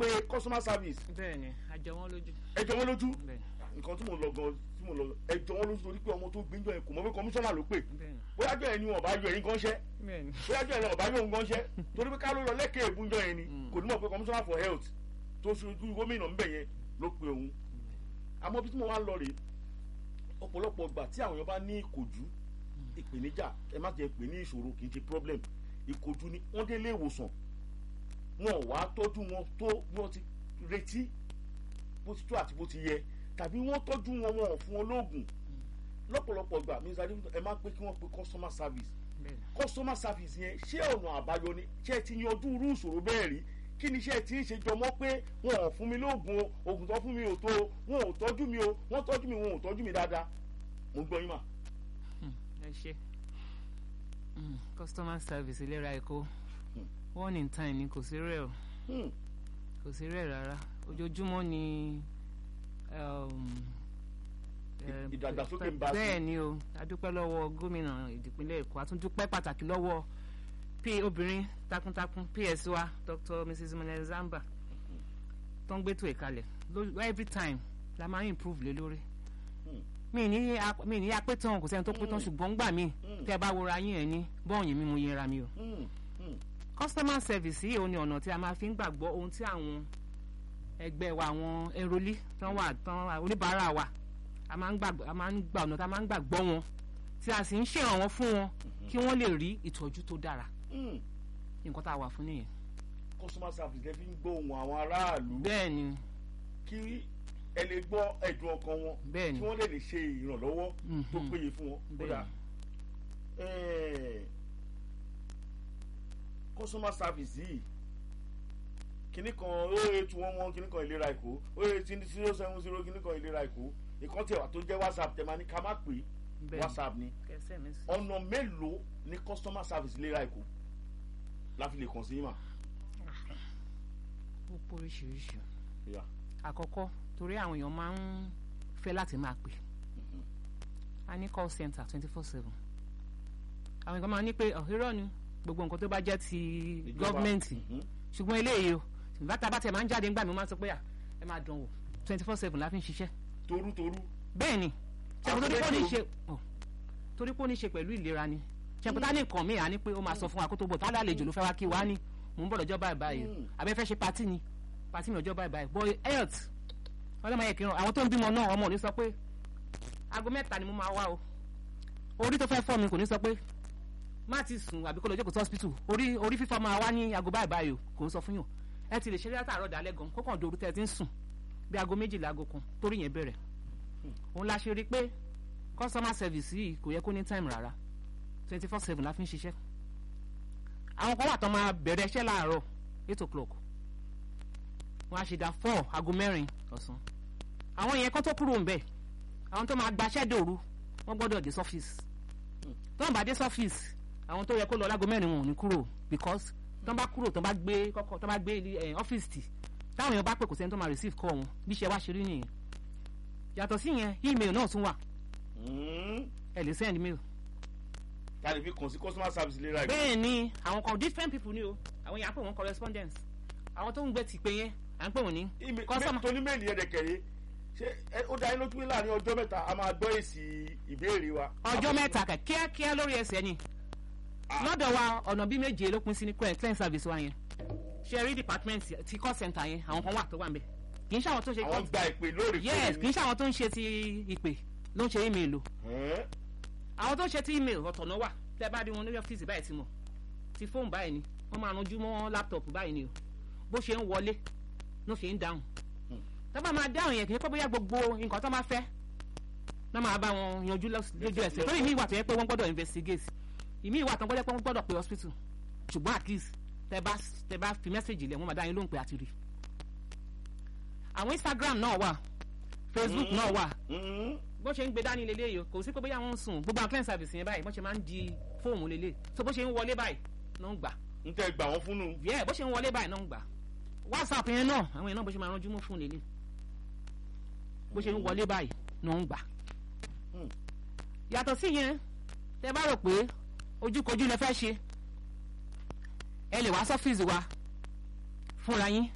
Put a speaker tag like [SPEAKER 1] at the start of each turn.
[SPEAKER 1] pe customer service
[SPEAKER 2] bẹ́ẹ̀ni àjọ wọn lójú
[SPEAKER 1] ẹjọ́ wọn lójú
[SPEAKER 2] bẹ́ẹ̀ni
[SPEAKER 1] nǹkan tí mo lọ gan tí mo lọ ẹjọ́ wọn lójú torí pé ọmọ tó gbẹ́njọ́ yẹn kò mọ̀ pé kọmíṣánná ló pè
[SPEAKER 2] bẹ́ẹ̀ni
[SPEAKER 1] bóyá jọ ẹni wọn bá yọ ẹyin gan ṣẹ́
[SPEAKER 2] bẹ́ẹ̀ni
[SPEAKER 1] bóyá jọ ẹni wọn bá yọ òun gan ṣẹ́ torí pé ká ló lọ lẹ́kẹ̀ẹ́ ìbúnjọ yẹn ni
[SPEAKER 2] Mm.
[SPEAKER 1] kò ní mọ̀ pé commissioner for health tó ṣojú gómìnà ńbẹ̀ yẹn ló pe òun àmọ́ bí tí mo wá ń lọ rèé ọ̀pọ̀lọpọ̀ ìgbà tí àwọn èèyàn bá ní ìkòjú ìpèníjà ẹ má jẹ́ pè ní ìṣòro kì í ṣe problem ìkòjú ni wọ́n dé ilé ìwòsàn wọn ò wá tọ́jú wọn tó bí wọ́n ti retí bó ti tó àti bó ti yẹ tàbí wọ́n tọ́jú wọn wọn ò fún wọn lóògùn lọ́pọ̀lọpọ̀ ìgbà mi sáré ẹ má pé kí wọ́n pe customer service
[SPEAKER 2] bẹ́ẹ̀ni
[SPEAKER 1] customer service yẹn ṣé ọ̀nà àbáyọ ni ṣé ẹ ti yanjú irú ìṣòro bẹ́ẹ̀ rí kí ni iṣẹ́ tí ń ṣe jọmọ́ pé wọn ò fún mi lóògùn o oògùn tó fún mi ò tó o wọn ò tọ́jú mi o wọ́n tọ́jú mi wọn ò tọ́jú mi dáadáa mo gbọ́ yín mà.
[SPEAKER 2] Hmm, ẹ ṣe Hmm, customer service ìlera èkó
[SPEAKER 1] Hmm.
[SPEAKER 2] one in time ni kò sí rẹ̀ o
[SPEAKER 1] Hmm,
[SPEAKER 2] kò sí rẹ̀ rárá ojoojúmọ́ ni um, eh,
[SPEAKER 1] ìdàgbàsókè ń bá sí.
[SPEAKER 2] bẹ́ẹ̀ ni o adúpẹ́ lọ́wọ́ gómìnà ìdìpínlẹ̀ èkó àtúndúpẹ́ pàtàkì lọ́wọ́ p obìnrin takuntakun ps wa dr mrs mone zamba tó ń gbétò ìkalẹ̀ ló- every time la máa ń improve lé lórí
[SPEAKER 1] Hmm.
[SPEAKER 2] mi ní ap- mi ní apẹ́ tán kò sẹ́ni tó pé tán
[SPEAKER 1] Hmm.
[SPEAKER 2] ṣùgbọ́n gbà mí
[SPEAKER 1] Hmm.
[SPEAKER 2] tẹ́ ẹ bá wora yín ẹ̀ ní bọ́ọ̀yìn mi mo yẹra mi o
[SPEAKER 1] hmm, hmm,
[SPEAKER 2] customer service yìí ò ní ọ̀nà tí a máa fi ń gbàgbọ́ ohun tí àwọn ẹgbẹ́ wa àwọn ẹrọlí tán wà tán wà oníbàárà wa a máa ń gbàgbọ́ a máa ń gbà ọ̀nà tá a máa ń gbàgbọ́ wọn tí a sì ń ṣèrànwọ́ fún wọn kí wọ́n lè rí ìtọ́jú tó dára
[SPEAKER 1] hmm.
[SPEAKER 2] nǹkan tá a wà fún nìyẹn.
[SPEAKER 1] customer service lè fi ń gbọ́ ohùn àwọn aráàlú
[SPEAKER 2] bẹ́ẹ̀ ni
[SPEAKER 1] kí ẹ lè gbọ́ ẹ̀dùn ọkàn wọn
[SPEAKER 2] bẹ́ẹ̀
[SPEAKER 1] kí
[SPEAKER 2] ni
[SPEAKER 1] wọ́n lè lè ṣe ìrànlọ́wọ́ tó
[SPEAKER 2] Mhm.
[SPEAKER 1] péye fún wọn.
[SPEAKER 2] Bẹ́ẹ̀
[SPEAKER 1] kódà eh, customer service yìí kìnnì kan ó eight one one kìnnì kan ìlera èkó ó eight zero seven zero kìnnì kan ìlera èkó ìkan tiẹ̀ wà tó jẹ́ whatsapp tẹ̀ máa ní ká má pè é
[SPEAKER 2] bẹ́ẹ̀ ni
[SPEAKER 1] whatsapp ni
[SPEAKER 2] kẹsẹ̀ mi sí.
[SPEAKER 1] ọ̀nà mélòó ni customer service ìlera èkó la fi lè kàn sí yín mà.
[SPEAKER 2] ó pọ̀ oríṣiríṣi
[SPEAKER 1] Yeah.
[SPEAKER 2] àkọ́kọ́ torí àwọn èèyàn máa ń fẹ́ láti máa pè
[SPEAKER 1] Mhm.
[SPEAKER 2] a ní call center twenty four seven àwọn èèyàn máa ní pé "Oh, irọ́ ni gbogbo nǹkan tó bá jẹ́ ti
[SPEAKER 1] Ìjọba.
[SPEAKER 2] gọ́ọ̀mẹ̀ntì
[SPEAKER 1] Mhm.
[SPEAKER 2] ṣùgbọ́n eléyìí o bàtà bàtà ẹ̀ máa ń jáde ńgbà mi ó máa ń sọ pé à ẹ máa dán wò twenty four seven la fi ń ṣiṣẹ́
[SPEAKER 1] torútorú
[SPEAKER 2] bẹ́ẹ̀ ni ṣàkóso torí pé ó ní
[SPEAKER 1] Àtúndé
[SPEAKER 2] ṣe ọ̀, torí pé ó ní ṣe pẹ̀lú ìlera ni ṣàkóso ní nǹkan míì á ní pé ó máa sọ fún wa kó tó bọ̀ tá lálejò ló fẹ́ wá kí wa ní mò ń bọ̀ lọ́jọ́ báyìí báyìí
[SPEAKER 1] Mm.
[SPEAKER 2] abẹ́ fẹ́ ṣe patí ni patí mi ọjọ́ báyìí báyìí boy health ọlọ́mọ yẹ kí n ràn àwọn tó ń bímọ náà ọmọ ò ní sọ pé aago mẹ́ta ni mo máa wá o orí tó fẹ́ fọ́ mi kò ní sọ pé má ti sùn àbí kó lọ jókòó sí hospital orí orí fífọ́ máa wá ní aago báyìí báyìí o kò ń sọ fún yàn ẹ ti lè ṣe látàárọ̀ dalẹ́ gan kó kàn dòru tẹ́ ẹ ti ń sùn bí aago méjìlá aago kan torí yẹn bẹ̀rẹ̀ òun la ṣe rí i pé customer service yìí kò yẹ kó ní time rárá twenty four seven la fi ń ṣiṣẹ́ àwọn kan wà tán máa bẹ̀rẹ̀ iṣẹ́ láàárọ̀ eight o'clock wọ́n á ṣe dá four aago mẹ́rin ọ̀sán àwọn yẹn kán tó kúrò ń bẹ̀ àwọn tó máa gbaṣẹ́ dòru wọ́n gbọ́dọ̀ dé sọ́fíìsì tó ń bá dé sọ́fíìsì àwọn tó yẹ kó lọ láago mẹ́rin wọn ò ní kúrò because tó ń bá kúrò tó ń bá gbé kọ́kọ́ tó ń bá gbé eh, ọ́fíìsì tì táwọn èèyàn bá pè kò sẹ́ni tó máa receive call wọn bí iṣẹ́ wá ṣe rí nìyẹn yàtọ̀ sí yẹn email náà tún wà
[SPEAKER 1] Mhm.
[SPEAKER 2] ẹ lè send mail
[SPEAKER 1] ta lè fi kàn sí customer service ìlera èkó.
[SPEAKER 2] bẹ́ẹ̀ ni àwọn kan different people ni o àwọn yẹn á pè wọ́n correspondence àwọn tó ń gbé ti pé yẹn à ń pè wọ́n ní
[SPEAKER 1] Email-
[SPEAKER 2] customer
[SPEAKER 1] tó ní méèlì yẹn dẹ̀kẹ̀rẹ́ ṣé ẹ- ó dá yín lójú pé láàrin ọjọ́ mẹ́ta a máa gbọ́ èsì ìbéèrè wa.
[SPEAKER 2] ọjọ́ mẹ́ta kẹ̀ kíákíá lórí ẹsẹ̀ ni lọ́dọ̀ wa ọ̀nà bíi méje ló pín sí ní client client service wa yẹn ṣe rí department ti call center yẹn àwọn kan wà tó wà ń bẹ̀ kì í ṣe àwọn tó ń ṣe
[SPEAKER 1] àwọn gba ìpè lóòrèkóòrè
[SPEAKER 2] yes
[SPEAKER 1] ni.
[SPEAKER 2] kì í ṣe àwọn tó ń ṣe ti ìpè ló ń ṣe email o
[SPEAKER 1] Ẹ́n?
[SPEAKER 2] àwọn tó ń ṣe ti email ọ̀tọ̀ náà wà tẹ́ bá rí wọn lórí ọ́fíìsì báyìí ti mọ̀ ti fóònù báyìí ni wọ́n máa ranjú mọ́ laptop báyìí ni o bó ṣe ń wọlé ló ṣe ń dáhùn
[SPEAKER 1] Hmm.
[SPEAKER 2] tó bá máa dáhùn yẹn kì í pé bóyá gbogbo nǹkan tó máa fẹ́ náà máa bá wọn yanjú lọ́s- lójú ẹsẹ̀ torí ìmí ìwà tó yẹ pé wọ́n gbọ́dọ̀ investigate ìmí ìwà tó gbọ́dọ̀ pé wọ́n gbọ́dọ̀ pé hospital ṣùgbọ́n at least tẹ́ bá tẹ́ bá fi mẹ́sàgì lẹ̀ wọ́n máa dá yín lóhùn pé àti rí àwọn Instagram náà wà Facebook
[SPEAKER 1] Mhm.
[SPEAKER 2] náà wà
[SPEAKER 1] Mhm.
[SPEAKER 2] bó ṣe ń gbé dání lélẹ̀ yìí kò sí pé bóyá wọ́n ń sùn gbogbo àwọn client service yẹn báyìí bó ṣe máa ń di fóòmù lélẹ̀ so bó ṣe ń wọlé báyìí náà ń gbà
[SPEAKER 1] n tẹ́ gbà wọ́n fúnnu.
[SPEAKER 2] yẹ bó ṣe ń wọlé báyìí náà ń gbà whatsapp yẹn náà àwọn yẹn náà bó ṣe máa ranjú mọ́ fún lélẹ̀ bó ṣe ń wọlé báyìí náà ń gbà
[SPEAKER 1] Hmm.
[SPEAKER 2] yàtọ̀ sí yẹn tẹ bá rò pé ojúkojú lẹ fẹ́ ṣe ẹ lè wá sọ́fíìsì wa fúnra yín